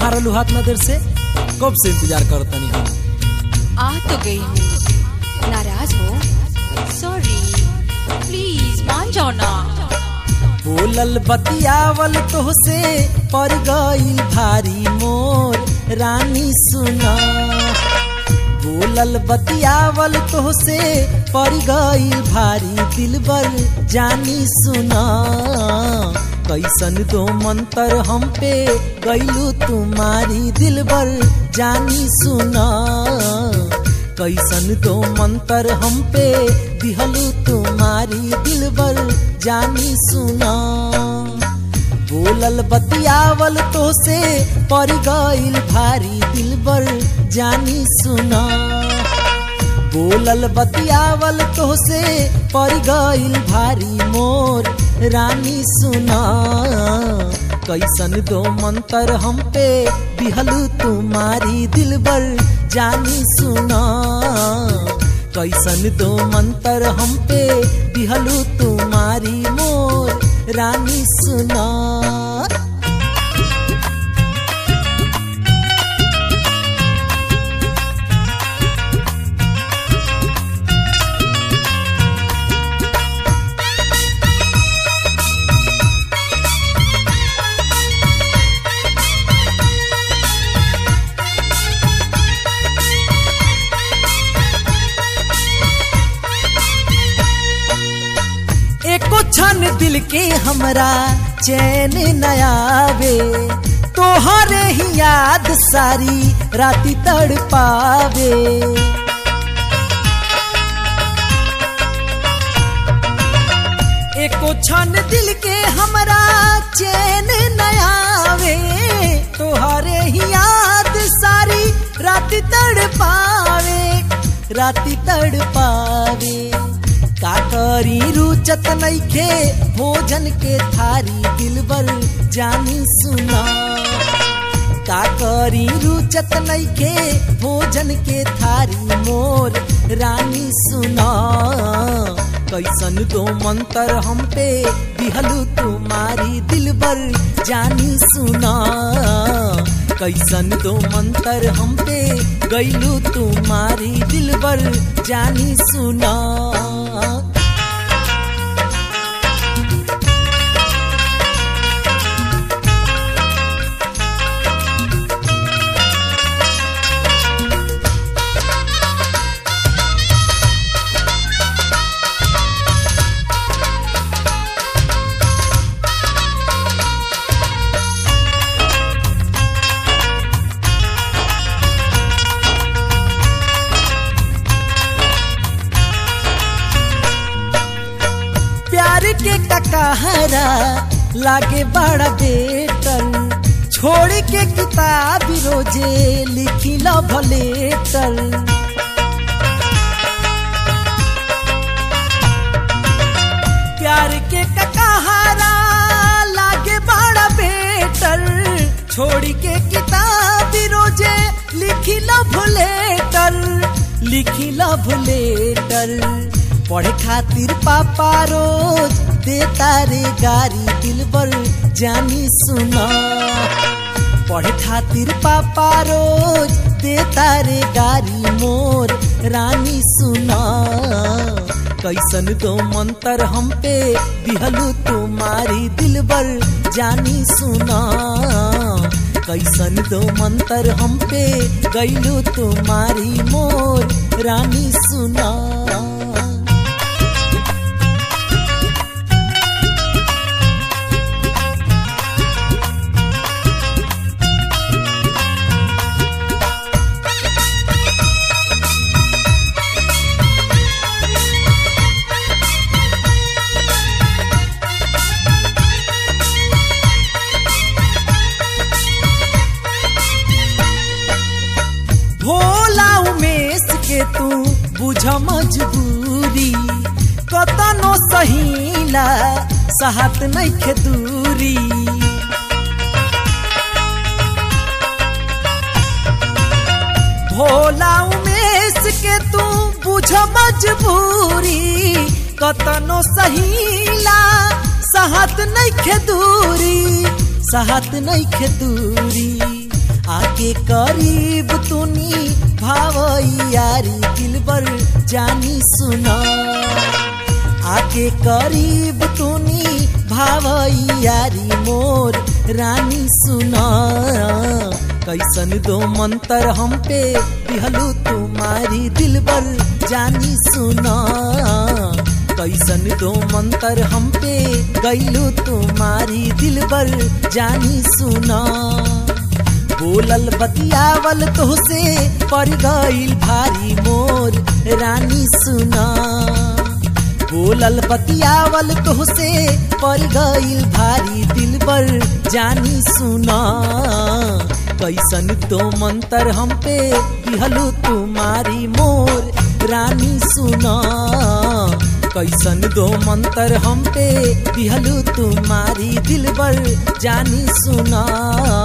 कहाँ रहलू हाथ ना देर से कब से इंतजार करतनी हम आ तो गई हूँ नाराज हो सॉरी प्लीज मान जाओ ना बोलल बतियावल तोहसे पर गईल भारी मोर रानी सुना बोलल बतियावल तोहसे पर गईल भारी दिलबर जानी सुना कैसन दो मंतर हम पे गईलू तुम्हारी दिलबर जानी सुना कैसन दो मंतर हम पे दिहलू तुम्हारी दिलबर जानी सुना बोलल बतियावल तो से पर गईल भारी दिलबर जानी सुना बोलल बतियावल तो से पर गईल भारी मोर रानी सुना कैसन दो मंतर हम पे दिहलू तुम्हारी दिलबर जानी सुना कैसन दो मंतर हम पे दिहलू तुम्हारी मोर रानी सुना एको क्षण दिल के हमरा चैन नयावे तोहरे ही याद सारी राती तड़ पावे एको क्षण दिल के हमरा चैन नयावे तोहरे ही याद सारी राती तड़ पावे राती तड़ पावे का करी रुचत नइखे भोजन के थारी दिलबर जानी सुना का करी रुचत नइखे भोजन के थारी मोर रानी सुना कैसन दो मंतर हम पे दिहलू तुम्हारी दिलबर जानी सुना कैसन दो मंतर हम पे गईलू तुम्हारी दिलबर जानी सुना प्यार के ककहरा लागे बड़ा बेटर छोड़ के किताब रोजे लिखी लव लेटर प्यार के ककहरा लागे बड़ा बेटर छोड़ के किताब रोजे लिखी लव लेटर लिखी लव लेटर पढ़े खातिर पापा रोज देता रे गारी दिलबर जानी सुना पढ़े खातिर पापा रोज देता रे गारी मोर रानी सुना कैसन दो मंतर हम पे दिहलू तुम्हारी दिलबर जानी सुना कैसन दो मंतर हम पे गईलू तुम्हारी मोर रानी सुना भोला उमेश के तू बुझ मजबूरी कतनो सहीला सहत नइखे दूरी भोला उमेश के तू बुझ मजबूरी कतनो सहीला सहत नइखे दूरी सहत नइखे दूरी आके करीब तुनी भाव यारी दिलबर जानी सुना आके करीब तुनी भाव यारी मोर रानी सुना कैसन दो मंतर हम पे दिहलू तुम्हारी दिलबर जानी सुना कैसन दो मंतर हम पे गैलू तुम्हारी दिलबर जानी सुना बोलल बतियावल तोहसे पड़ गईल भारी मोर रानी सुना बोलल बतियावल तोहसे पड़ गईल भारी दिलबर जानी सुना कैसन तो मंतर हम पे दिहलू तुम्हारी मोर रानी सुना कैसन दो मंतर हम पे दिहलू तुम्हारी दिलबर जानी सुना